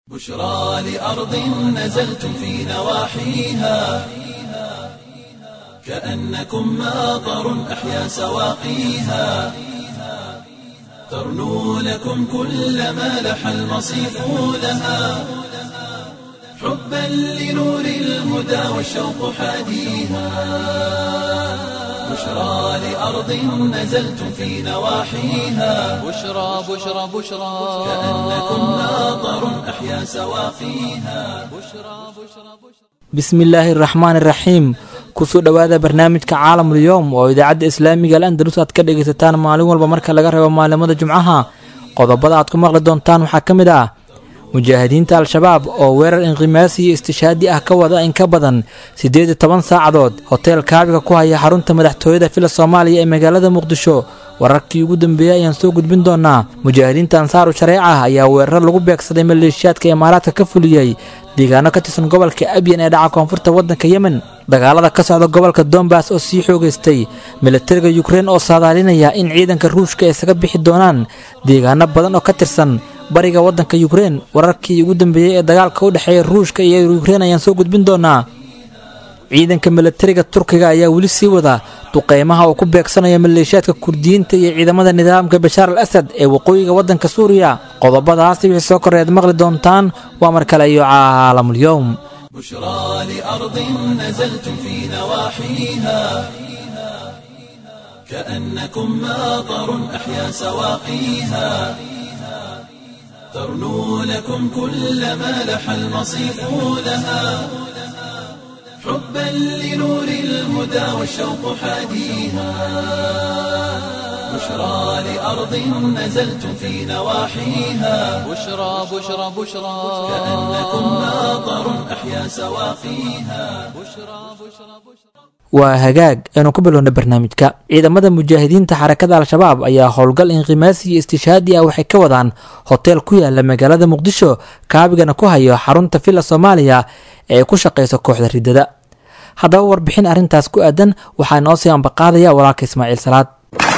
بشرى لأرض نزلتم في نواحيها كأنكم ماطر أحيا سواقيها ترنو لكم كل ما لح المصيف لها حبا لنور الهدى والشوق حاديها بشرى لأرض نزلتم في نواحيها بشرى بشرى بشرى كأنكم ماطر أحيا سواقيها bismi illaahi araxmaan iraxiim kusoo dhowaada barnaamijka caalamul yowm oo idaacadda islaamiga al andalus aad ka dhegaysataan maalin walba marka laga reebo maalimada jumcaha qodobada aad ku maqli doontaan waxaa ka mid ah mujaahidiinta al-shabaab oo weerar inqimaasi iyo istishaadi ah ka wada in ka badan siddeed iyo toban saacadood hoteel kaabiga ku haya xarunta madaxtooyada fila soomaaliya ee magaalada muqdisho wararkii ugu dambeeyey ayaan soo gudbin doonaa mujaahidiinta ansaaru shareeca ah ayaa weerar lagu beegsaday maleeshiyaadka imaaraadka ka fuliyey deegaano ka tirsan gobolka abyan ee dhaca koonfurta waddanka yemen dagaalada ka socda gobolka dombas oo sii xoogaystay milatariga yukrein oo saadaalinaya in ciidanka ruushka ay isaga bixi doonaan deegaano badan oo ka tirsan bariga waddanka yukrein wararkii ugu dambeeyey ee dagaalka u dhexeeya ruushka iyo yukrein ayaan soo gudbin doonaa ciidanka milatariga turkiga ayaa weli sii wada duqeymaha uu ku beegsanaya maleeshiyaadka kurdiyiinta iyo ciidamada nidaamka bashaar al asad ee waqooyiga waddanka suuriya qodobadaasi wixii soo koreed maqli doontaan waa mar kale iyo caalamul-yowm بشرى لأرض نزلتم في نواحيها كأنكم ماطر أحيا سواقيها ترنو لكم كل ما لح المصيف لها حبا لنور الهدى والشوق حاديها بشرى لأرض نزلتم في نواحيها بشرى بشرى بشرى كأنكم ماطر أحيا سواقيها waa hagaag aynu ku bilowna barnaamijka ciidamada mujaahidiinta xarakada al-shabaab ayaa howlgal inqimaasi iyo istishaadi ah waxay ka wadaan hoteel ku yaala magaalada muqdisho kaabigana ku hayo xarunta villa soomaaliya ee ku shaqeysa kooxda ridada haddaba warbixin arrintaas ku aadan waxaa inoo sii ambaqaadaya walaalka ismaaciil salaad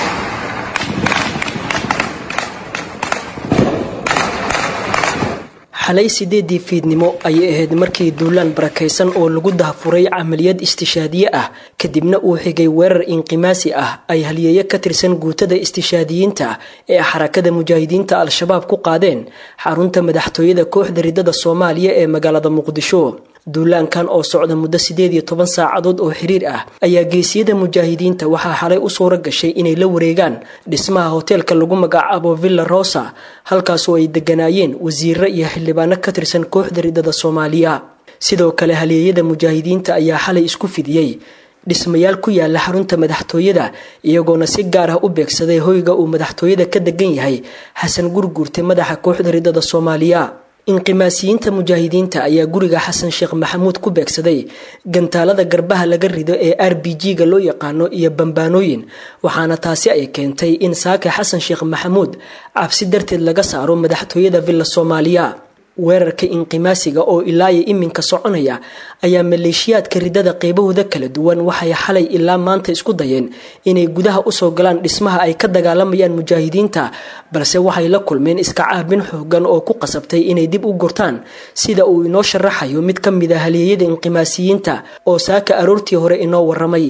xalay sideedii fiidnimo ayay ahayd markii duulaan barakaysan oo lagu dahafuray camaliyad istishaadiye ah kadibna uu xigay weerar inqimaasi ah ay haliyeeyo ka tirsan guutada istishaadiyiinta ee xarakada mujaahidiinta al-shabaab ku qaadeen xarunta madaxtooyada kooxda ridada soomaaliya ee magaalada muqdisho duulaankan oo socda muddo sideed iyo toban saacadood oo xiriir ah ayaa geesiyada mujaahidiinta waxaa xalay u suura gashay inay la wareegaan dhismaha hoteelka lagu magacaabo villa rosa halkaasoo ay deganaayeen wasiiro iyo xildhibaano ka tirsan kooxda ridada soomaaliya sidoo kale haleeyada mujaahidiinta ayaa xalay isku fidiyey dhismayaal ku yaala xarunta madaxtooyada iyagoona si gaar ah u beegsaday hoyga uu madaxtooyada ka degan yahay xasan gurguurte madaxa kooxda ridada soomaaliya inqimaasiyiinta mujaahidiinta ayaa guriga xasan sheekh maxamuud ku beegsaday gantaalada garbaha laga rido ee r b g-ga loo yaqaano iyo bambaanooyin waxaana taasi ay keentay in saaka xasan sheekh maxamuud cabsi darteed laga saaro madaxtooyada villa soomaaliya weerarka inqimaasiga oo ilaayo iminka soconaya ayaa maleeshiyaadka ridada qeybahooda kala duwan waxay xalay ilaa maanta isku dayeen inay gudaha usoo galaan dhismaha ay ka dagaalamayaan mujaahidiinta balse waxay la kulmeen iska caabin xoogan oo ku qasabtay inay dib u gurtaan sida uu inoo sharaxayo mid ka mid a haleeyada inqimaasiyiinta oo saaka aroortii hore inoo waramay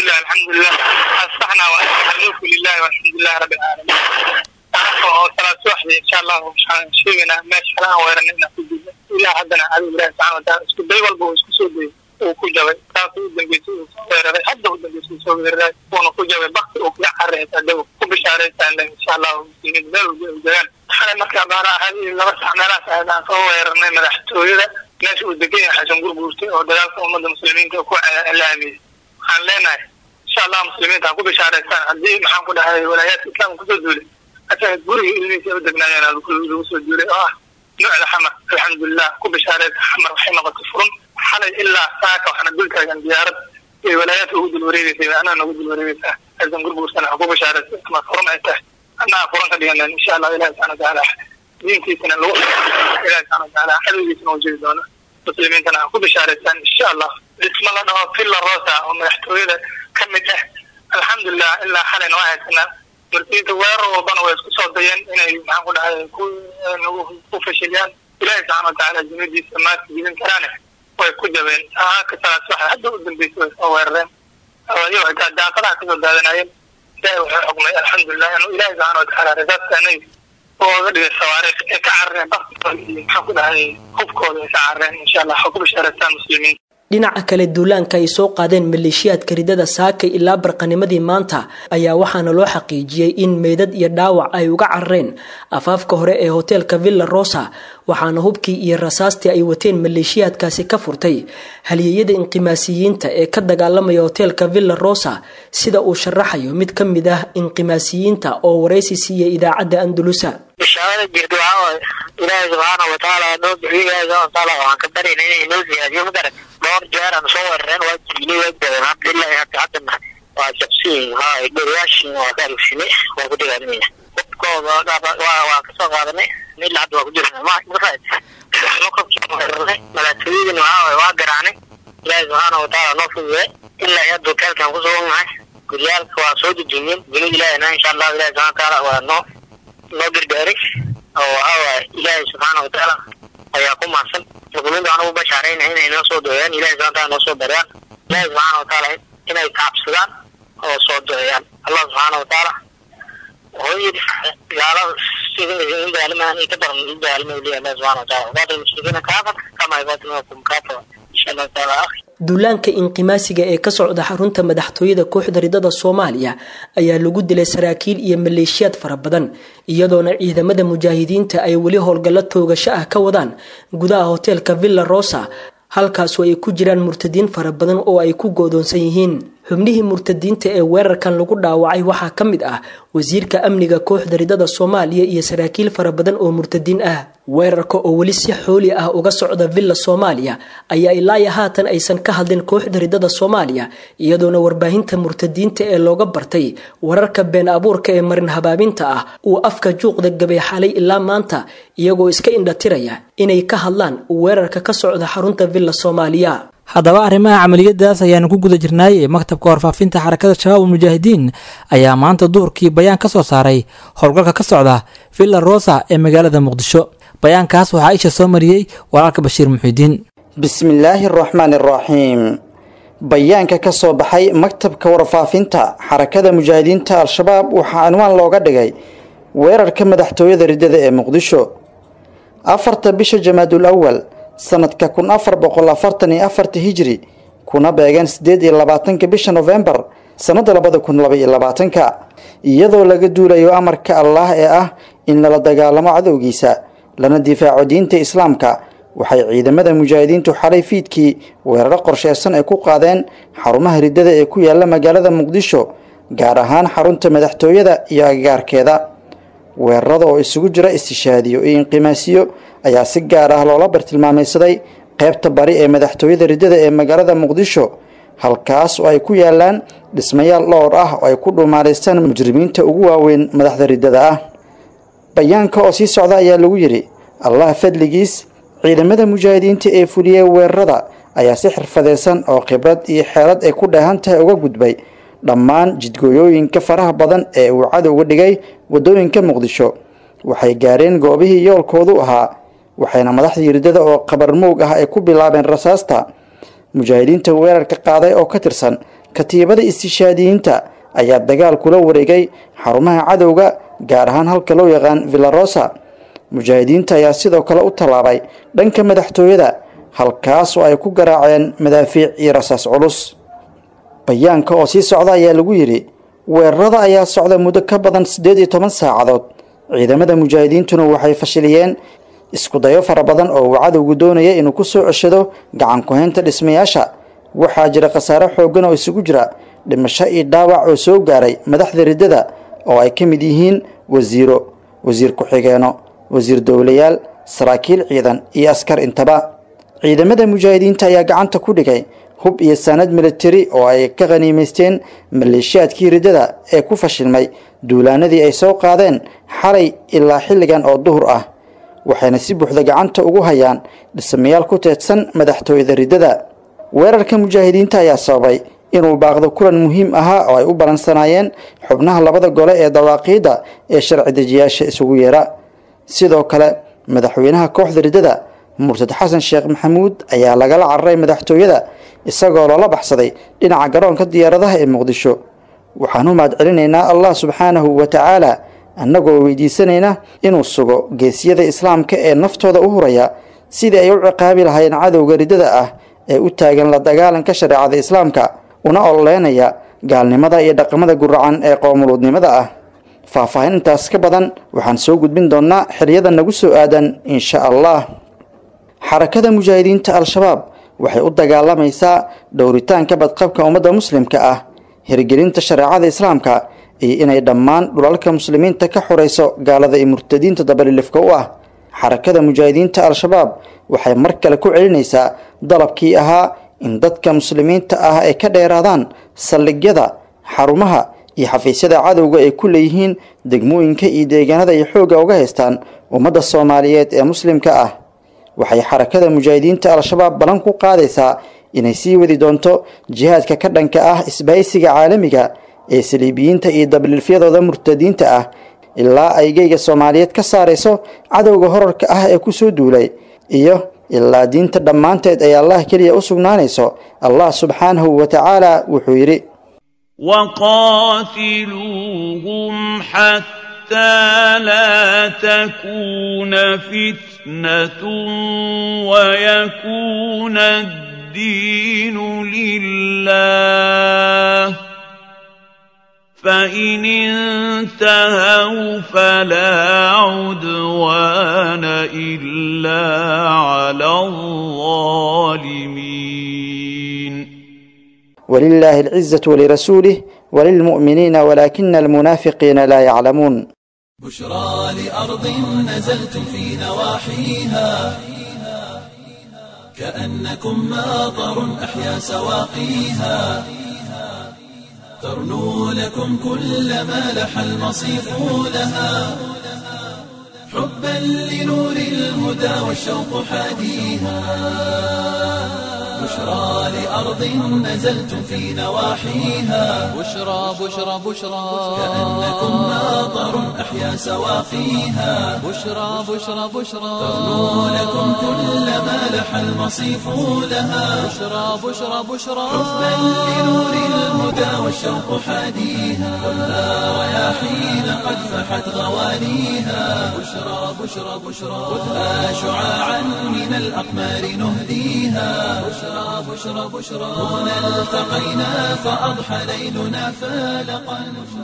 oo salaad subaxdii insha allahu waxaan sheegaynaa meesha kale aan weeranay inaan ku gudno ilaa haddana cadow ilahi subxana wataala isku day walba uu isku soo dayay uu ku jabay taasuu u dambeysay uu soo weeraray hadda u dambeysay uu soo weeraray uuna ku jabay bakti uu kaga carreysaa dawo ku bishaaraysaa le insha allahu muslimiin meel walba ay degaan xalay markaa baana ahayd laba sax meelahaas ahayd aan soo weeranay madaxtooyada meesha uu degan yahay xasan gurguurtay oo dagaalka ummadda muslimiinta ku laamiyey waxaan leenahay insha allah muslimiinta ha ku bishaaraystaan haddii maxaan ku dhahay walaayaadka islaamka kusoo duulay asaga guriga ilmihiisa u degnaayeen lagu soo duulay oo ah nuucda xamar alxamdulilah ku bishaareysa xamar waxay noqotay furun xalay ilaa saaka waxaana dul taagan diyaarad ay walaayaadka ugu dul wareegeysay anaa nagu dul wareegeysaa xasan gurguursana ha ku bishaareysa ama furun ay tahay anaa furan ka dhiganen insha allah ilahi subxana watacaala diintiisana lagu ilahi subxana watacaala cadowgiisana u jiri doona muslimiintana ha ku bishaaraysaan insha allah dhisma la dhaho villa rosa oo madaxtooyada ka mid ah alxamdulilah ilaa xalayna waa haysanaa marsiinta weerar walbana way isku soo dayeen inay maxaan ku dhahay ku fashiliyaan ilaahi subxaana watacaala jumadiisa maanta jibin karaane way ku jabeen saaka salaas waxa hadda u dambeysay way soo weerareen ayago xitaa daaqadaha kasoo daadanayeen ilaahi wuxuu xukmay alxamdulilah inuu ilaahi subxaana watacaala rasaasta anaga ooga dhigay sawaariikh ay ka carareen baktigooda iyo maxaan ku dhahay hubkooda ay ka carareen insha allah waxaa ku bishaaraystaan muslimiinta dhinaca kale duulaanka ay soo qaadeen maleeshiyaadka ridada saakay ilaa barqanimadii maanta ayaa waxaana loo xaqiijiyey in meydad iyo dhaawac ay uga carareen afaafka hore ee hoteelka villa rosa waxaana hubkii iyo rasaastii ay wateen maleeshiyaadkaasi ka furtay halyeeyada inqimaasiyiinta ee ka dagaalamaya hoteelka villa rosa sida uu sharaxayo mid ka mid ah inqimaasiyiinta oo waraysi siiyey idaacadda andulusa bishaarada jirta waxaa waaye ilaahay subxaana watacaala noo bixiyo ilaahay subxana watacaala waxaan ka baryayna inay noo siyaadiyo magaran dhowr jeer aan soo weerareen waa jiinay waa jabeen alxamdulilahi hadda haddana waa jabsiin haa dhoriyaashin waa ka alugsinay waa ku dagaalamaya hubkooda waa kasoo qaadanay mila hadda waa ku jirna mafaad weerarnay madaxtooyadina waxaa waaye waa garaacnay ilaahay subxaana watacaala noo fududay ilaa iyo hadda hoteelkaan ku sugannahay guryaalka waa soo dejiyeen dunida ilaahina insha allahu ilahi subxana watacaala waa noo noo gargaaray oo waxaa waaye ilaahay subxaana watacaala ayaa ku mahadsan muslimiinta waxaan ugu bashaarayna inay noo soo duceeyaan ilahay subxana wataala noo soo baryaan ilaahay subxaana watacaala inay kaabsadaan oo soo duceeyaan allah subxaana watacaala wuxuu yidhi gaalada sidin daalmaan ka daran u daalmay leeyahay allah subxana wataala qaatil mushrikiina kaafar kama yuqaatilunakum kaafara insha allahu taala akhi duulaanka inqimaasiga ee ka socda xarunta madaxtooyada kooxda ridada soomaaliya ayaa lagu dilay saraakiil iyo maleeshiyaad fara badan iyadoona ciidamada mujaahidiinta ay weli howlgallo toogasho ah ka wadaan gudaha hoteelka villa rosa halkaasoo ay ku jiraan murtadiin fara badan oo ay ku goodoonsan yihiin xubnihii murtadiinta ee weerarkan lagu dhaawacay waxaa ka mid ah wasiirka amniga kooxda ridada soomaaliya iyo saraakiil fara badan oo murtadiin ah weerarka oo weli si xooli ah uga socda villa soomaaliya ayaa ilaayo haatan aysan ka hadlin kooxda ridada soomaaliya iyadoona warbaahinta murtadiinta ee looga bartay wararka been abuurka ee marin habaabinta ah uu afka juuqda gabay xalay ilaa maanta iyagoo iska indhatiraya inay ka hadlaan weerarka ka socda xarunta villa soomaaliya haddaba arrimaha camaliyadaas ayaanu ku guda jirnaay ee maktabka warfaafinta xarakada shabaab ulmujaahidiin ayaa maanta duhurkii bayaan ka soo saaray howlgalka ka socda villa rosa ee magaalada muqdisho bayaankaas waxaa isha soo mariyey walaalka bashiir muxiidiin bismillaahi araxmaan araxiim bayaanka ka soo baxay maktabka warfaafinta xarakada mujaahidiinta al-shabaab waxaa anwaan looga dhigay weerarka madaxtooyada riddada ee muqdisho afarta bisha jamaadul awal sanadka kun afar boqol afartan iyo afarta hijri kuna beegeen siddeed iyo labaatanka bisha nofembar sannada labada kun laba iyo labaatanka iyadoo laga duulayo amarka allaah ee ah in lala dagaalamo cadowgiisa lana difaaco diinta islaamka waxay ciidamada mujaahidiintu xalay fiidkii weeraro qorsheysan ay ku qaadeen xarumaha riddada ee ku yaala magaalada muqdisho gaar ahaan xarunta madaxtooyada iyo agagaarkeeda weerarada oo isugu jira istishaadiyo iyo inqimaasiyo ayaa si gaar ah loola bartilmaamaysaday qaybta bari ee madaxtooyada riddada ee magaalada muqdisho halkaas oo ay ku yaalaan dhismayaal dhowr ah oo ay ku dhuumaalaystaan mujrimiinta ugu waaweyn madaxda riddada ah bayaanka oo sii socda ayaa lagu yidhi allah fadligiis ciidamada mujaahidiinta ee fuliyey weerarada ayaa si xirfadeysan oo khibrad iyo xeelad ay ku dheehan tahay uga gudbay dhammaan jidgooyooyinka faraha badan ee uu cadowga dhigay waddooyinka muqdisho waxay gaareen goobihii yoolkoodu ahaa waxayna madaxdii riddada oo qabar moog ah ay ku bilaabeen rasaasta mujaahidiinta weerarka qaaday oo ka tirsan katiibada istishaadiyiinta ayaa dagaal kula wareegay xarumaha cadowga gaar ahaan halka loo yaqaan villarosa mujaahidiinta ayaa sidoo kale u tallaabay dhanka madaxtooyada halkaas oo ay ku garaaceen madaafiic iyo rasaas culus bayaanka oo sii socda ayaa lagu yidhi weerarada ayaa socda muddo ka badan siddeed iyo toban saacadood ciidamada mujaahidiintuna waxay fashiliyeen isku dayo fara badan oo uu cadowgu doonaya inuu ku soo ceshado gacan ku-haynta dhismayaasha waxaa jira khasaare xooggan oo isugu jira dhimasho iyo dhaawac oo soo gaaray madaxda riddada oo ay ka mid yihiin wasiiro wasiir ku-xigeenno wasiir dowlayaal saraakiil ciidan iyo askar intaba ciidamada mujaahidiinta ayaa gacanta ku dhigay hub iyo saanad militari oo ay ka khaniimaysteen maleeshiyaadkii riddada ee ku fashilmay duulaanadii ay soo qaadeen xalay ilaa xilligan oo duhur ah waxayna si buuxda gacanta ugu hayaan dhismayaal ku teedsan madaxtooyada riddada weerarka mujaahidiinta ayaa sababay inuu baaqdo kulan muhiim ahaa oo ay u balansanaayeen xubnaha labada gole ee dawaaqiidda ee sharci dejiyaasha isugu yeera sidoo kale madaxweynaha kooxda riddada murtad xasan sheekh maxamuud ayaa lagala cararay madaxtooyada isagoo loola baxsaday dhinaca garoonka diyaaradaha ee muqdisho waxaan u mahad celinaynaa allah subxaanahu wa tacaala annagoo weydiisanayna inuu sugo geesiyada islaamka ee naftooda u huraya sidii ay u ciqaabi lahayn cadowga riddada ah ee u taagan la dagaalanka shareecada islaamka una ololeynaya gaalnimada iyo dhaqamada guracan ee qoomuluudnimada ah faahfaahin intaas ka badan waxaan soo gudbin doonnaa xiliyada nagu soo aadan insha allah xarakada mujaahidiinta al-shabaab waxay u dagaalamaysaa dhowritaanka badqabka ummadda muslimka ah hirgelinta shareecada islaamka iyo inay dhammaan dhulalka muslimiinta ka xorayso gaalada iyo murtadiinta dabalilifka u ah xarakada mujaahidiinta al-shabaab waxay mar kale ku celinaysaa dalabkii ahaa in dadka muslimiinta ah ay ka dheeraadaan saldhigyada xarumaha iyo xafiisyada cadowga ay ku leeyihiin degmooyinka iyo deegaanada ay xoogga uga haystaan ummadda soomaaliyeed ee muslimka ah waxay xarakada mujaahidiinta al-shabaab ballan ku qaadaysaa inay sii wadi doonto jihaadka ka dhanka ah isbahaysiga caalamiga ee saliibiyiinta iyo dabliilfyadooda murtadiinta ah ilaa ay geyga soomaaliyeed ka saarayso cadowga horarka ah ee kusoo duulay iyo ilaa diinta dhammaanteed ay allah keliya u sugnaanayso allah subxaanahu wa tacaala wuxuu yidhi وقاتلوهم حتى لا تكون فتنة ويكون الدين لله فإن انتهوا فلا عدوان إلا على الظالمين ولله العزة ولرسوله وللمؤمنين ولكن المنافقين لا يعلمون بشرى لأرض نزلتم في نواحيها كأنكم ماطر أحيا سواقيها ترنو لكم كل ما لح المصيف لها حبا لنور الهدى والشوق حاديها بشرى لأرض نزلتم في نواحيها بشرى بشرى بشرى كأنكم ماطر أحيا سواقيها بشرى بشرى بشرى ترنو لكم كل ما لح المصيف لها بشرى بشرى بشرى حبا لنور الهدى والشوق حاديها كلها رياحين قد فحت غوانيها بشرى بشرى بشرى خذها شعاعا من الأقمار نهديها بشرى بشرى بشرى هنا التقينا فأضحى ليلنا فالقا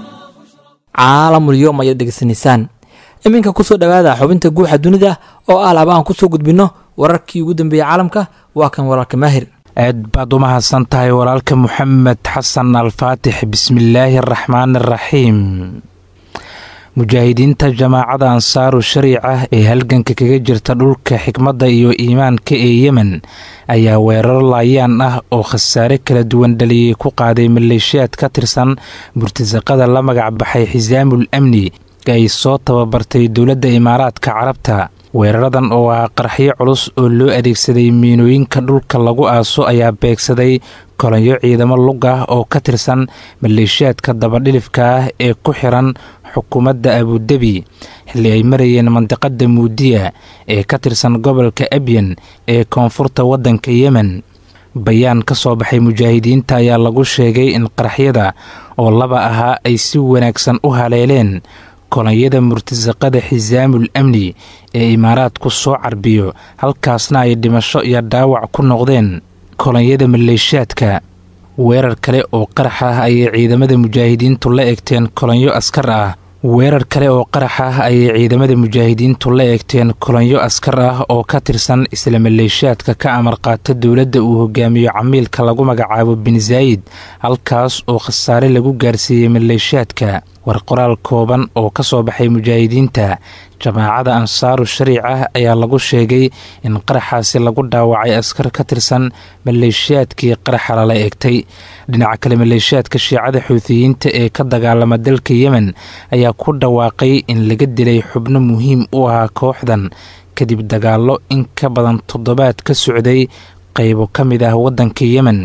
caalamul yoom ayaad degeysanaysaan iminka kusoo dhowaada xubinta guuxa dunida oo ah laba aan kusoo gudbinno wararkii ugu dambeeyey caalamka waa kan walaalka maahir aad baad u mahadsan tahay walaalka moxamed xasan alfaatix bismillaahi araxmaan araxiim mujaahidiinta jamaacada ansaaru shariica ee halganka kaga jirta dhulka xikmadda iyo iimaanka ee yemen ayaa weerar laayaan ah oo khasaare kala duwan dhaliyey ku qaaday maleeshiyaad ka tirsan burtasaqada la magac baxay xisaamul amni ay soo tababartay dowladda imaaraadka carabta weeraradan oo ah qarxyo culus oo loo adeegsaday miinooyinka dhulka lagu aaso ayaa beegsaday kolonyo ciidamo lug ah oo ka tirsan maleeshiyaadka dabadhilifka ah ee ku xiran xukuumadda abudabi xilli ay marayeen mandiqada muudiya ee ka tirsan gobolka abyan ee koonfurta waddanka yemen bayaan ka soo baxay mujaahidiinta ayaa lagu sheegay in qaraxyada oo laba ahaa ay si wanaagsan u haleeleen kolonyada murtasaqada xisaamul amni ee imaaraadku soo carbiyo halkaasna ay dhimasho iyo dhaawac ku noqdeen kolonyada maleeshiyaadka weerar kale oo qarax ah ayay ciidamada mujaahidiintu la egteen kolonyo askar ah weerar kale oo qarax ah ayay ciidamada mujaahidiintu la eegteen kolonyo askar ah oo ka tirsan isla maleeshiyaadka ka amar qaata dowladda uu hogaamiyo camiilka lagu magacaabo bin zaayid halkaas oo khasaare lagu gaarsiiyey maleeshiyaadka war qoraal kooban oo ka soo baxay mujaahidiinta jamaacada ansaaru shariic ah ayaa lagu sheegay in qaraxaasi lagu dhaawacay askar ka tirsan maleeshiyaadkii qaraxa lala eegtay dhinaca kale maleeshiyaadka shiicada xuutiyiinta ee ka dagaalama dalka yemen ayaa ku dhawaaqay in laga dilay xubno muhiim u ahaa kooxdan kadib dagaallo in ka badan toddobaad ka socday qaybo ka mid ah waddanka yemen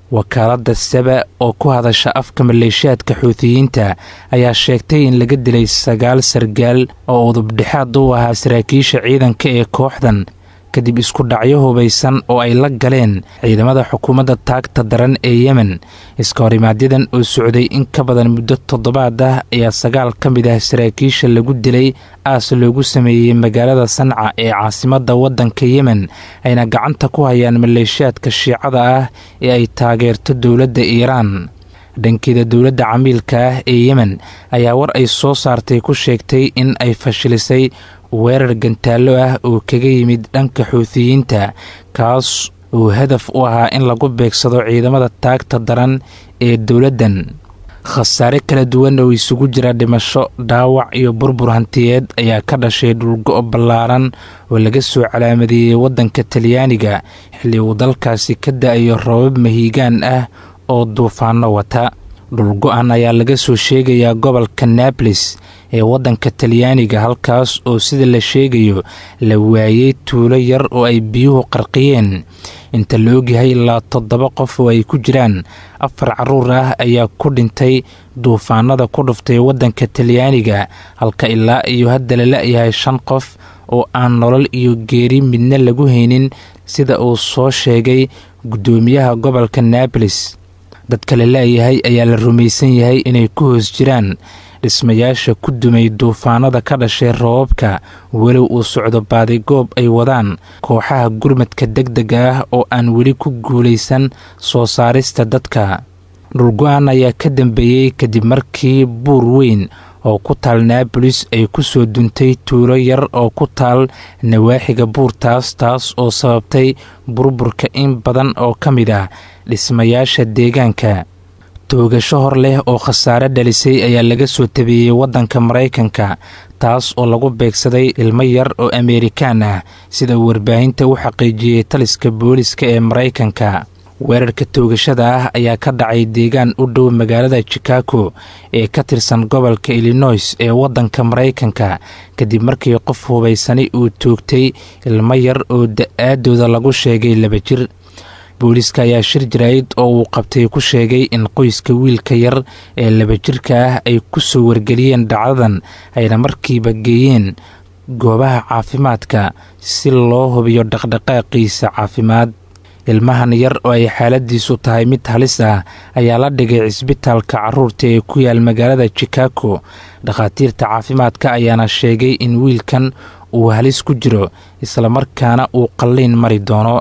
wakaaladda saba oo ku hadasha afka maleeshiyaadka xuutiyiinta ayaa sheegtay in laga dilay sagaal sargaal oo udubdhexaad u ahaa saraakiisha ciidanka ee kooxdan kadib isku dhacyo hubaysan oo ay la galeen ciidamada xukuumadda taagta daran ee yemen iska horimaadyaddan oo socday in ka badan muddo toddobaad ah ayaa sagaal ka mid ah saraakiisha lagu dilay aas loogu sameeyey magaalada sanca ee caasimadda waddanka yemen ayna gacanta ku hayaan maleeshiyaadka shiicada ah ee ay taageerto dowladda iiraan dhankeeda dowladda camiilka ah ee yemen ayaa war ay soo saartay ku sheegtay in ay fashilisay weerar gantaallo ah oo kaga yimid dhanka xuutiyiinta kaas oo hadaf u ahaa in lagu beegsado ciidamada taagta daran ee dowladdan khasaare kala duwan oo isugu jira dhimasho dhaawac iyo burbur hantiyeed ayaa ka dhashay dhulgo' ballaaran oo laga soo calaamadeeyey waddanka talyaaniga xilli uu dalkaasi ka da-ayo roobab mahiigaan ah oo duufaano wata dhulgo-an ayaa laga soo sheegayaa gobolka nables ee waddanka talyaaniga halkaas oo sida la sheegayo la waayey tuulo yar oo ay biyuhu qarqiyeen inta la ogyahay ilaa toddoba qof oo ay ku jiraan afar carruur ah ayaa ku dhintay duufaanada ku dhuftay waddanka talyaaniga halka ilaa iyo hadda la la-yahay shan qof oo aan nolol iyo geeri midna lagu haynin sida uu soo sheegay guddoomiyaha gobolka nables dadka la la-yahay ayaa la rumaysan yahay inay ku hoos jiraan dhismayaasha ku dumay duufaanada ka dhashay roobabka walow uu socdo baadigoob ay wadaan kooxaha gurmadka deg dega ah oo aan weli ku guulaysan soo saarista dadka dhulgo-an ayaa ka dambeeyey kadib markii buur weyn oo ku taal naabolis ay ku soo duntay tuulo yar oo ku taal nawaaxiga buurtaas taas oo sababtay burburka in badan oo ka mid ah dhismayaasha deegaanka toogasho hor leh oo khasaare dhalisay ayaa laga soo tabeeyey waddanka maraykanka taas oo lagu beegsaday ilmo yar oo ameerikaan ah sida uu warbaahinta u xaqiijiyey taliska booliska ee maraykanka weerarka toogashada ah ayaa ka dhacay deegaan u dhow magaalada chicago ee ka tirsan gobolka illinois ee waddanka maraykanka kadib markii qof hubaysani uu toogtay ilmo yar oo da-aadooda lagu sheegay laba jir booliiska ayaa shir jaraa'id oo uu qabtay ku sheegay in qoyska wiilka yar ee laba jirka ah ay ku soo wargeliyeen dhacdadan ayna markiiba geeyeen goobaha caafimaadka si loo hubiyo dhaqdhaqaaqiisa caafimaad ilmahan yar oo ay xaaladiisu tahay mid halis ah ayaa la dhigay cisbitaalka carruurta ee ku yaal magaalada chicago dhakhaatiirta caafimaadka ayaana sheegay in wiilkan uu halis ku jiro islamarkaana uu qalliin mari doono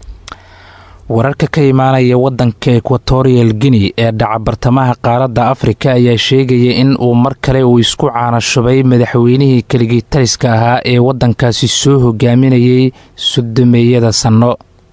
wararka ka imaanaya waddanka ekwatorial guinea ee dhaca bartamaha qaaradda afrika ayaa sheegaya in uu mar kale uu isku caanashubay madaxweynihii keligii taliska ahaa ee waddankaasi soo hogaaminayay sodomeeyada sanno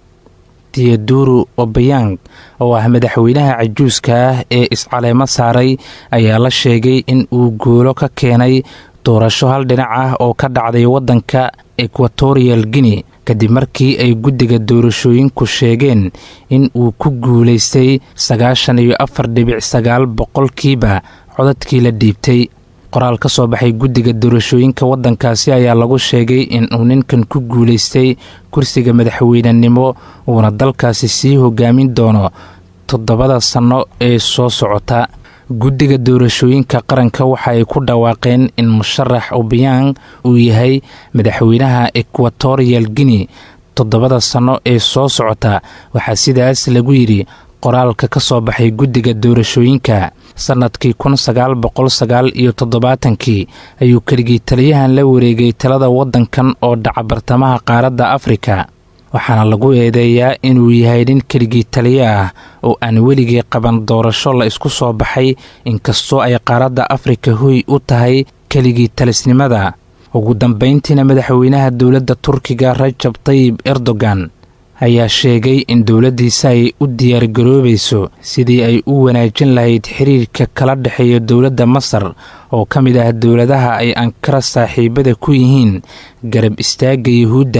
dioduru obayang oo ah madaxweynaha cajuuska ah ee iscaleemo saaray ayaa la sheegay in uu guulo ka keenay doorasho hal dhinac ah oo ka dhacday waddanka ekwatorial guinea kadib markii ay guddiga doorashooyinku sheegeen in uu ku guulaystay sagaashan iyo afar dhibic sagaal boqolkiiba codadkii la dhiibtay qoraal ka soo baxay guddiga doorashooyinka waddankaasi ayaa lagu sheegay in uu ninkan ku guulaystay kursiga madaxweynenimo uuna dalkaasi sii hogaamin doono toddobada sanno ee soo socota guddiga doorashooyinka qaranka waxa ay ku dhawaaqeen in musharax obiang uu yahay madaxweynaha ekwatorial guinea toddobada sanno ee soo socota waxaa sidaas lagu yidhi qoraalka ka soo baxay guddiga doorashooyinka sannadkii kun sagaal boqol sagaal iyo toddobaatankii ayuu keligii taliyahan la wareegay talada waddankan oo dhaca bartamaha qaaradda afrika waxaana lagu eedeeyaa inuu yahay nin keligii taliya ah oo aan weligii qaban doorasho la isku soo baxay inkastoo ay qaaradda afrika hoy u tahay keligii talisnimada ugu dambayntiina madaxweynaha dowladda turkiga rajab tayib erdogan ayaa sheegay in dowladdiisa ay u diyaargaroobayso sidii ay u wanaajin lahayd xiriirka kala dhexeeya dowladda masar oo ka mid ah dowladaha ay ankara saaxiibada ku yihiin garab istaagga yuhuudda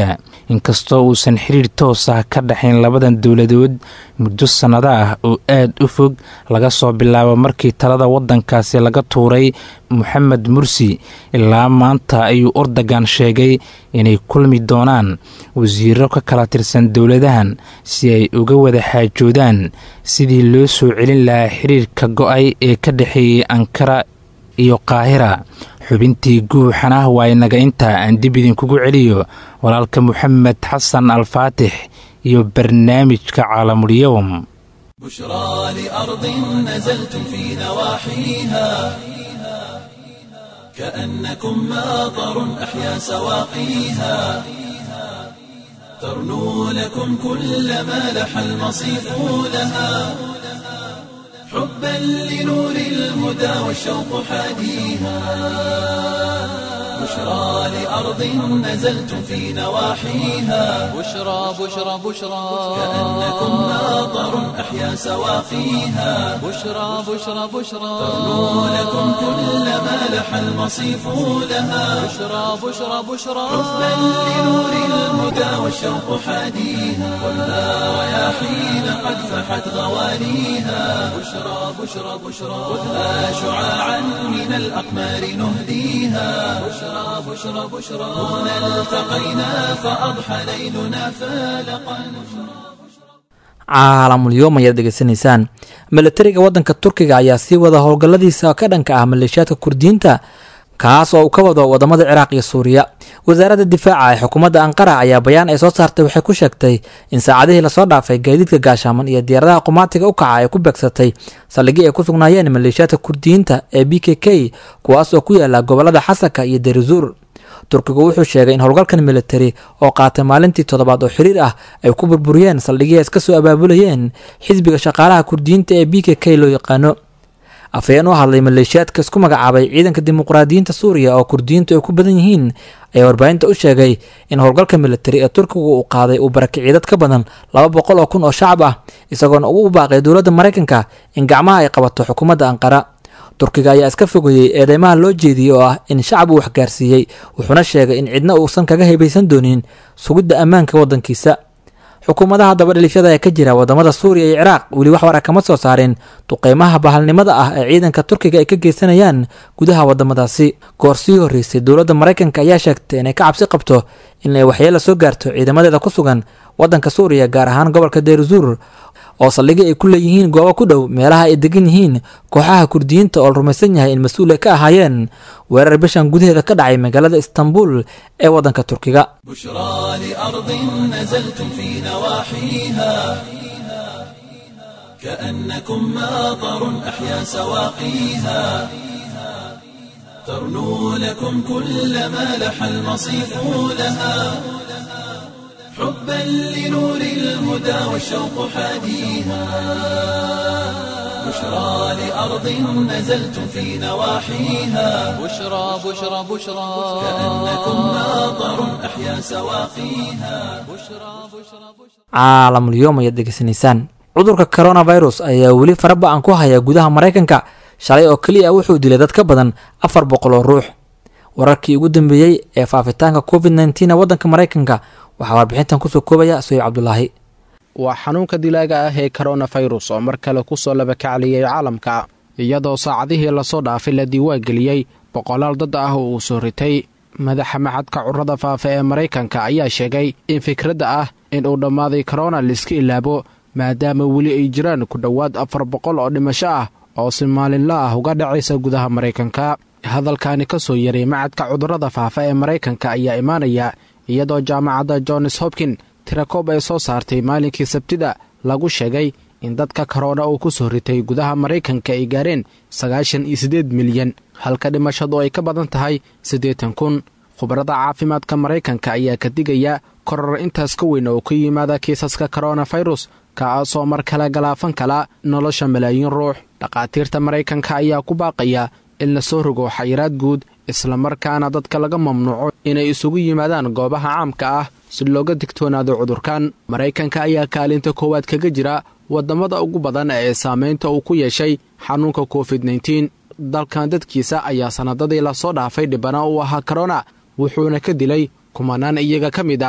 inkastoo uusan xiriir toos ah ka dhexayn labadan dowladood muddo sannado ah oo aad u fog laga soo bilaabo markii talada waddankaasi laga tuuray moxamed mursi ilaa maanta ayuu ordogan sheegay inay kulmi doonaan wasiiro ka kala tirsan dowladahan si ay uga wada xaajoodaan sidii loo soo celin lahaa xiriirka go-ay ee ka dhexeeyey ankara iyo qaahira xubintii guuxana waa inaga intaa aan dib idinkugu celiyo walaalka moxamed xasan alfaatix iyo barnaamijka caalamulyowm بشرى لأرض نزلتم في نواحيها كأنكم ماطر أحيا سواقيها ترنو لكم كل ما لح المصيف لها حبا لنور الهدى والشوق حاديها بشرى لأرض نزلتم في نواحيها بشرى بشرى بشرى كأنكم ماطر أحيا سواقيها بشرى بشرى بشرى ترنو لكم كل ما لح المصيف لها بشرى بشرى بشرى حبا لنور الهدى والشوق حاديها والنار رياحين قد فحت غوانيها بشرى بشرى بشرى خذها شعاعا من الأقمار نهديها بشرى بشرى بشرى هنا التقينا فأضحى ليلنا فالقا caalamulyoom ayaad degeysanaysaan milatariga waddanka turkiga ayaa sii wada howlgalladiisa ka dhanka ah maleeshiyaadka kurdiyiinta kaas oo uu ka wado wadamada ciraaq iyo suuriya wasaaradda difaaca ee xukuumadda anqara ayaa bayaan ay soo saartay waxay ku sheegtay in saacadihii lasoo dhaafay gaadiidka gaashaaman iyo diyaaradaha qumaatiga u kaca ay ku beegsatay saldhigii ay ku sugnaayeen maleeshiyaadka kurdiyiinta ee b k k kuwaas oo ku yaala gobolada xasaka iyo derizuur turkigu wuxuu sheegay in howlgalkan militari oo qaatay maalintii toddobaad oo xiriir ah ay ku burburiyeen saldhigii ay iska soo abaabulayeen xisbiga shaqaalaha kurdiyiinta ee b k k loo yaqaano afhayeen u hadlay maleeshiyaadka isku magacaabay ciidanka dimuqraadiyiinta suuriya oo kurdiyiintu ay ku badan yihiin ayaa warbaahinta u sheegay in howlgalka militari ee turkigu uu qaaday uu barakiciyay dad ka badan laba boqol oo kun oo shacab ah isagoona ugu baaqay dowladda maraykanka in gacmaha ay qabato xukuumadda anqara turkiga ayaa iska fogeeyey eedeymaha loo jeediyey oo ah in shacab uu waxgaarsiiyey wuxuuna sheegay in cidna uusan kaga hebaysan doonin sugidda ammaanka waddankiisa xukuumadaha dabadhilifyada ee ka jira wadamada suuriya iyo ciraaq weli wax war a kama soo saareen duqeymaha bahalnimada ah ee ciidanka turkiga ay ka geysanayaan gudaha wadamadaasi goor sii horreysay dowladda maraykanka ayaa sheegtay inay ka cabsi qabto in ay waxyeela soo gaarto ciidamadeeda ku sugan waddanka suuriya gaar ahaan gobolka deyrzuur oo saldhigii ay ku leeyihiin goobo ku dhow meelaha ay degan yihiin kooxaha kurdiyiinta oo la rumaysan yahay in mas-uul ay ka ahaayeen weerar bishan gudaheeda ka dhacay magaalada istanbul ee waddanka turkiga بشرى لأرض نزلتم في نواحيها كأنكم ماطر أحيا سواقيها ترنو لكم كل ما لح المصيف لها حبا لنور الهدى والشوق حاديها بشرى لأرض نزلتم في نواحيها بشرى بشرى بشرى كأنكم ماطر أحيا سواقيها بشرى بشرى بشرى caalamulyoom ayaad degeysanaysaan cudurka coronavirus ayaa weli faraba-an ku haya gudaha maraykanka shalay oo keliya wuxuu dilay dad ka badan afar boqol oo ruux wararkii ugu dambeeyey ee faafitaanka covid nneteen ee waddanka maraykanka waxaa warbixintan kusoo koobaya soyib cabdulaahi waa xanuunka dilaaga ah ee koronafirus oo mar kale ku soo labakacliyey caalamka iyadoo saacadihii lasoo dhaafay la diiwaangeliyey boqolaal dad ah oo uu soo ritay madaxa maxadka curada faafa ee maraykanka ayaa sheegay in fikradda ah in uu dhammaaday korona laiska ilaabo maadaama weli ay jiraan ku dhowaad afar boqol oo dhimasho ah oo si maalinla ah uga dhacaysa gudaha maraykanka hadalkaani ka soo yaray macadka cudurrada faafa ee maraykanka ayaa imaanaya iyadoo jaamacadda johns hopkin tirakoob ay soo saartay maalinkii sabtida lagu sheegay in dadka korona uu ku soo ritay gudaha maraykanka ay gaareen sagaashan iyo siddeed milyan halka dhimashadu ay ka badan tahay siddeetan kun khubarada caafimaadka maraykanka ayaa ka digaya koror intaas ka weyn oo ka yimaada kiisaska koronafirus kaasoo mar kale galaafan kala nolosha malaayiin ruux dhakhaatiirta maraykanka ayaa ku baaqaya in la soo rogo xayiraad guud islamarkaana dadka laga mamnuuco inay isugu yimaadaan goobaha caamka ah si looga digtoonaado cudurkan maraykanka ayaa kaalinta koowaad kaga jira waddamada ugu badan ee saamaynta uu ku yeeshay xanuunka covid nteen dalkan dadkiisa ayaa sannadadii lasoo dhaafay dhibana u ahaa korona wuxuuna ka dilay kumanaan iyaga ka mid ah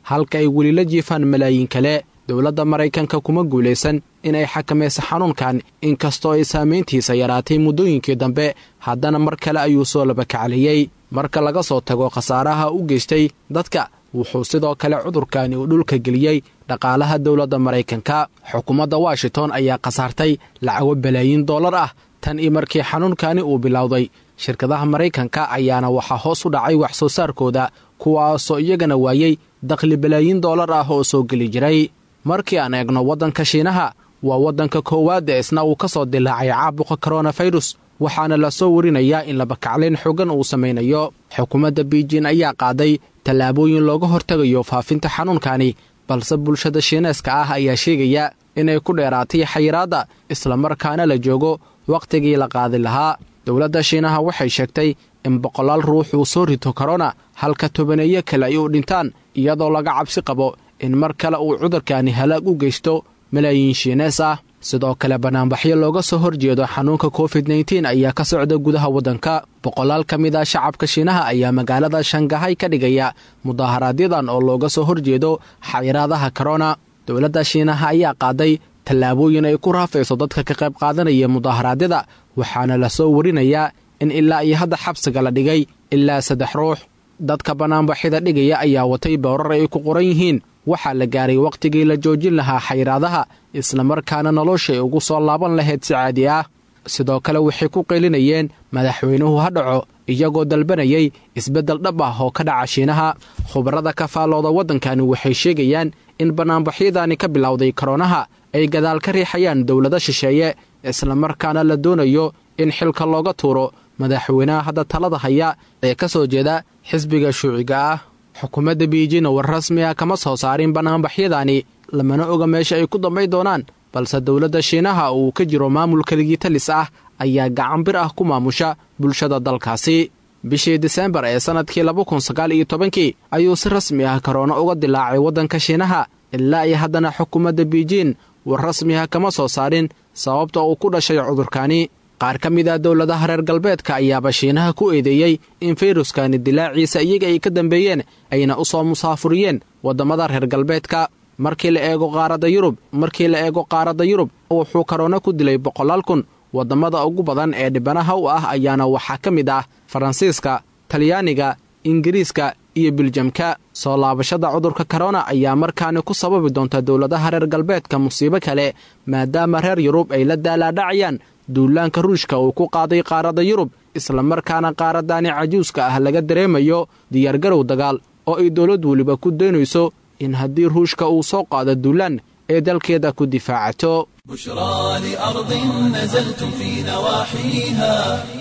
halka ay weli la jiifaan malaayiin kale dowladda maraykanka kuma guulaysan inay xakamayso xanuunkan inkastoo ay saamayntiisa yaraatay muddooyinkii dambe haddana mar kale ayuu soo labakacaliyey marka laga soo tago khasaaraha u geystay dadka wuxuu sidoo kale cudurkani uu dhulka geliyey dhaqaalaha dowladda maraykanka xukuumadda washington ayaa khasaartay lacago balaayiin dollar ah tan iyo markii xanuunkani uu bilowday shirkadaha maraykanka ayaana waxaa hoos u dhacay wax soo saarkooda kuwaasoo iyagana waayey dakhli balaayiin dollar ah oo soo geli jiray markii aan eegno waddanka shiinaha waa waddanka koowaad ee isna uu ka soo dilaacay caabuqa koronafirus waxaana la soo warinayaa in labakaclayn xoogan uu samaynayo xukuumadda biijin ayaa qaaday tallaabooyin looga hortegayo faafinta xanuunkani balse bulshada shiineeska ah ayaa sheegaya inay ku dheeraatay xayiraadda islamarkaana la joogo wakhtigii la qaadi lahaa dowladda shiinaha waxay sheegtay in boqolaal ruux uu soo rito korona halka tobaneeyo kale ay u dhintaan iyadoo laga cabsi qabo in mar kale uu cudurkani halaag u geysto malaayiin shiinees ah sidoo kale bannaanbaxyo looga soo horjeedo xanuunka covid nteen ayaa ka socda gudaha waddanka boqolaal ka mid a shacabka shiinaha ayaa magaalada shangahay ka dhigaya mudaaharaaadyadan oo looga soo horjeedo xayiraadaha korona dowladda shiinaha ayaa qaaday tallaabooyin ay ku raafayso dadka ka qayb qaadanaya mudaaharaadyada waxaana la soo warinayaa in ilaa iyo hadda xabsiga la dhigay ilaa saddex ruux dadka bannaanbaxyada dhigaya ayaa watay bowrar ay ku qoran yihiin waxaa la gaaray wakhtigii la joojin lahaa xayiraadaha islamarkaana noloshay ugu soo laaban lahayd si caadi ah sidoo kale waxay ku qeylinayeen madaxweynuhu ha dhaco iyagoo dalbanayay isbeddel dhab ah oo ka dhaca shiinaha khubarada ka faallooda waddankani waxay sheegayaan in bannaanbaxyadani ka bilowday koronaha ay gadaal ka riixayaan dowlado shisheeye islamarkaana la doonayo in xilka looga tuuro madaxweynaha hadda talada haya ee ka soo jeeda xisbiga shuuciga ah xukuumadda biijin war rasmi ah kama soo saarin bannaanbaxyadani lamana oga meesha ay ku dambay doonaan balse dowladda shiinaha uu ka jiro maamul keligitalis ah ayaa gacan bir ah ku maamusha bulshada dalkaasi bishii diseembar ee sannadkii laba kun sagaal iyo tobankii ayuu si rasmi ah korona uga dilaacay waddanka shiinaha ilaa iyo haddana xukuumadda biijin war rasmi ah kama soo saarin sababta uu ku dhashay cudurkani qaar ka mid ah dowladaha reer galbeedka ayaaba shiinaha ku eedeeyey in fayruskani dilaaciisa iyaga ay ka dambeeyeen ayna u soo musaafuriyeen waddamada reer galbeedka markii la eego qaaradda yurub markii la eego qaaradda yurub wuxuu korona ku dilay boqolaal kun waddamada ugu badan ee dhibanaha u ah ayaana waxaa ka mid ah faransiiska talyaaniga ingiriiska iyo biljamka soo laabashada cudurka korona ayaa markaani ku sababi doonta dowladaha reer galbeedka musiibo kale maadaama reer yurub ay la daalaadhacayaan duulaanka ruushka uu ku qaaday qaaradda yurub islamarkaana qaaraddaani cajuuska ah laga dareemayo diyaargarow dagaal oo ay dowlad weliba ku daynayso in haddii ruushka uu soo qaado duulaan ee dalkeeda ku difaacato بشرى لأرض نزلتم في نواحيها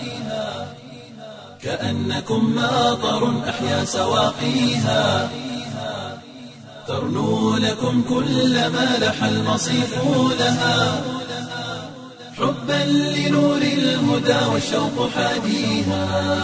كأنكم ماطر أحيا سواقيها ترنو لكم كل ما لح المصيف لها حبا لنور الهدى والشوق حاديها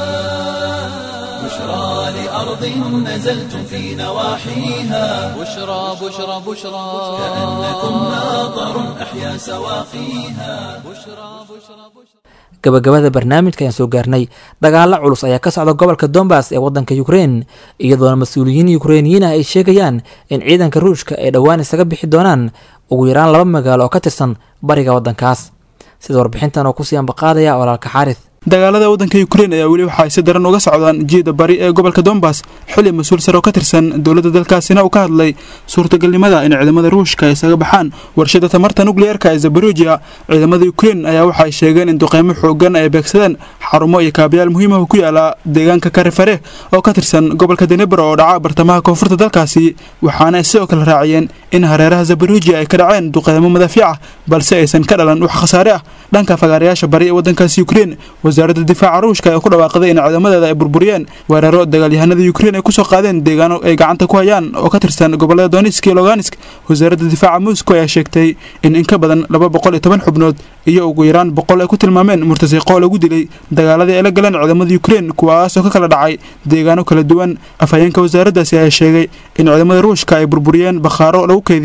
بشرى لأرض نزلتم في نواحيها بشرى بشرى بشرى كأنكم ماطر أحيا سواقيها gabagabada barnaamijka ayaan soo gaarnay dagaalo culus ayaa ka socda gobolka dombas ee waddanka ukrein iyadoona mas-uuliyiin ukreiniyiin ah ay sheegayaan in ciidanka ruushka ay dhowaan isaga bixi doonaan ugu yaraan laba magaalo oo ka tirsan bariga waddankaas sida warbixintan oo kusii ambaqaadaya walaalka xaaris dagaalada waddanka ukrein ayaa weli waxa ay si daran uga socdaan jiida bari ee gobolka dombas xili mas-uul sare oo ka tirsan dowladda dalkaasina uu ka hadlay suurtagalnimada in ciidamada ruushka ay isaga baxaan warshada tamarta nukliyeerka ee zabarujiya ciidamada ukrein ayaa waxa ay sheegeen in duqeymo xoogan ay beegsadeen xarumo iyo kaabayaal muhiimaha ku yaala deegaanka karifare oo ka tirsan gobolka denebro oo dhaca bartamaha koonfurta dalkaasi waxaana ay sidoo kale raaciyeen in hareeraha zabarujiya ay ka dhaceen duqeymo madaafiic ah balse aysan ka dhalan wax khasaare ah dhanka fagaarayaasha bari ee waddankaasi ukrein wasaaradda difaaca ruushka ee ku dhawaaqday in ciidamadeeda ay burburiyeen weeraro dagaalyahanada ukrein ay kusoo qaadeen deegaano ay gacanta ku hayaan oo ka tirsan gobolada donetsk iyo loganisk wasaaradda difaaca moscow ayaa sheegtay in in ka badan laba boqol iyo toban xubnood iyo ugu yaraan boqol ay ku tilmaameen murtasiqoo lagu dilay dagaaladii ay la galeen ciidamada ukrein kuwaasoo ka kala dhacay deegaano kala duwan afhayeenka wasaaraddaasi ayaa sheegay in ciidamada ruushka ay burburiyeen bakhaaro lagu keydiyo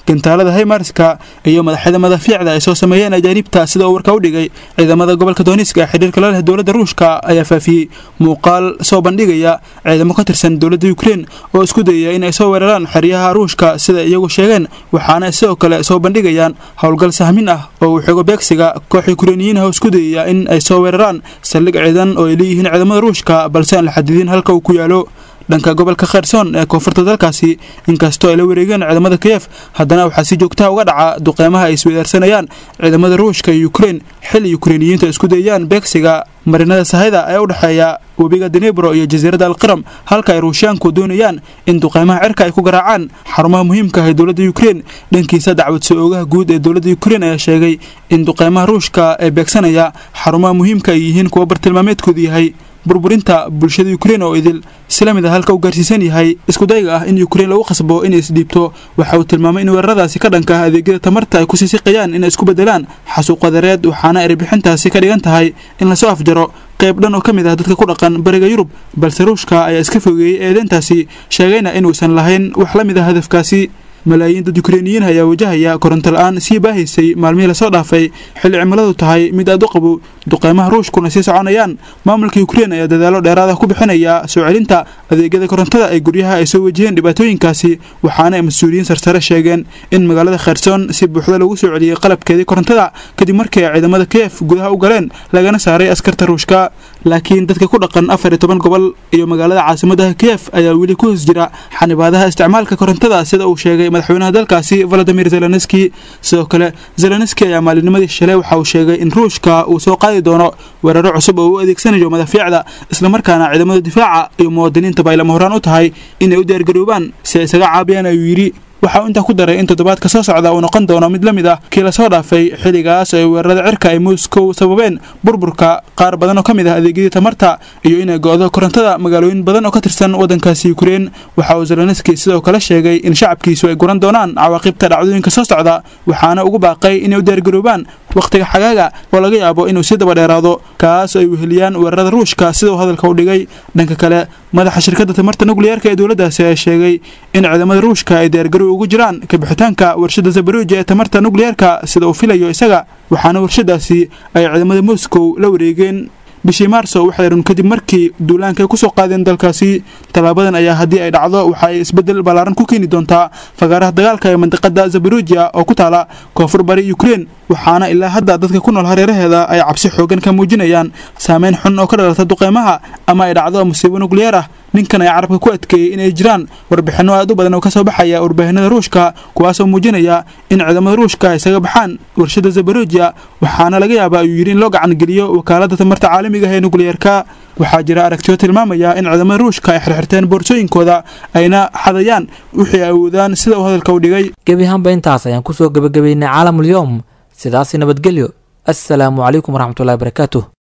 gantaalada haymarska iyo madaxyada madafiicda ay soo sameeyeen ajaanibta sida uu warka u dhigay ciidamada gobolka dooniska ee xidhiirka la leh dowladda ruushka ayaa faafiyey muuqaal soo bandhigaya ciidamo ka tirsan dowladda ukrein oo isku dayaya in ay soo weeraraan xeryaha ruushka sida iyagu sheegeen waxaana sidoo kale soo bandhigayaan howlgal sahmin ah oo uu xigo beegsiga koox ukreiniyiin ah oo isku dayaya in ay soo weeraraan saldhig ciidan oo ay leeyihiin ciidamada ruushka balse aan la xadidin halka uu ku yaalo dhanka gobolka kherson ee koonfurta dalkaasi inkastoo ay la wareegeen ciidamada kiyef haddana waxaa si joogtaha uga dhaca duqeymaha ay isweydaarsanayaan ciidamada ruushka iyo ukrein xilli ukreiniyiinta isku dayayaan beegsiga marinada sahayda ee u dhexeeya webiga denebro iyo jasiiradda alqiram halka ay ruushiyaanku doonayaan in duqeymaha cirka ay ku garaacaan xarumaha muhiimka ah ee dowladda ukrein dhankiisa dacwad soo oogaha guud ee dowladda ukrein ayaa sheegay in duqeymaha ruushka ee beegsanaya xarumaha muhiimka ay yihiin kuwa bartilmaameedkoodu yahay burburinta bulshada ukrein oo idil isla mid a halka uu gaarsiisan yahay iskudayga ah in ukrein lagu khasbo inay isdhiibto waxa uu tilmaamay in weeraradaasi ka dhanka ah adeegyada tamarta ay kusii siqayaan inay isku bedelaan xasuuqadareed waxaana erbixintaasi ka dhigan tahay in lasoo afjaro qayb dhan oo ka mid ah dadka ku dhaqan bariga yurub balse ruushka ayaa iska fogeeyey eedeyntaasi sheegayna inuusan lahayn wax la mid ah hadafkaasi malaayiin dad ukreiniyiin ayaa wajahaya koronto la-aan sii baahaysay maalmihii lasoo dhaafay xilli cimiladu tahay mid aad u qabow duqeymaha ruushkuna sii soconayaan maamulka ukrein ayaa dadaalo dheeraada ku bixinaya soo celinta adeegyada korontada ee guryaha ay soo wajaheen dhibaatooyinkaasi waxaana ay mas-uuliyiin sarsare sheegeen in magaalada kherson si buuxda lagu soo celiyey qalabkeedii korontada kadib markii ay ciidamada kiyef gudaha u galeen lagana saaray askarta ruushka laakiin dadka ku dhaqan afar iyo toban gobol iyo magaalada caasimadaha kiyef ayaa weli ku hoos jira xanibaadaha isticmaalka korontada sida uu sheegay madaxweynaha dalkaasi valadimir zelenski sidoo kale zelenski ayaa maalinimadii shalay waxa uu sheegay in ruushka uu soo qaadi doono weeraro cusub oo u adeegsanayo madafiicda islamarkaana ciidamada difaaca iyo muwaadiniintaba ay lama horaan u tahay inay u diyaargaroobaan si ay isaga caabiyaan ayuu yidhi waxa uu intaa ku daray in toddobaadka soo socda uu noqon doono mid la mid ah kii lasoo dhaafay xilligaas ay weerarada cirka ay moscow sababeen burburka qaar badan oo ka mid ah adeegyadii tamarta iyo inay go-do korontada magaalooyin badan oo ka tirsan waddankaasi ukrein waxa uu zelenski sidoo kale sheegay in shacabkiisu ay guran doonaan cawaaqibta dhacdooyinka soo socda waxaana ugu baaqay inay u diyaargaroobaan wakhtiga xagaaga oo laga yaabo inuu sii daba dheeraado kaas oo ay weheliyaan weerarada ruushka sida uu hadalka u dhigay dhanka kale madaxa shirkadda tamarta nukliyeerka ee dowladdaasi ayaa sheegay in ciidamada ruushka ay diyaargarow ugu jiraan kabixitaanka warshadda zabaruja ee tamarta nukliyeerka sida uu filayo isaga waxaana warshadaasi ay ciidamada moscow la wareegeen bishii maarso waxay run kadib markii duulaanka ay kusoo qaadeen dalkaasi tallaabadan ayaa haddii ay dhacdo waxa ay isbeddel ballaaran ku keeni doontaa fagaaraha dagaalka ee mandiqada zabaruja oo ku taala koonfur bari ukrein waxaana ilaa hadda dadka ku nool hareeraheeda ay cabsi xoogan ka muujinayaan saameyn xun oo ka dhalata duqeymaha ama ay dhacdo musiibo nukliyeer ah ninkan ayaa carabka ku adkeeyey inay jiraan warbixinno aad u badan oo ka soo baxaya warbaahinada ruushka kuwaasoo muujinaya in ciidamada ruushka ay isaga baxaan warshadda zabaruja waxaana laga yaabaa ayuu yidhi in loo gacan geliyo wakaaladda tamarta caalamiga ah ee nukliyeerka waxaa jira aragtiyo tilmaamaya in ciidamada ruushka ay xirxirteen boorsooyinkooda ayna xadayaan wixii ay awoodaan sida uu hadalka u dhigay gebi ahaanba intaas ayaan kusoo gebagabeynay caalamulyoom sidaasi nabadgelyo assalaamu calaykum waraxmatullahi barakaatuh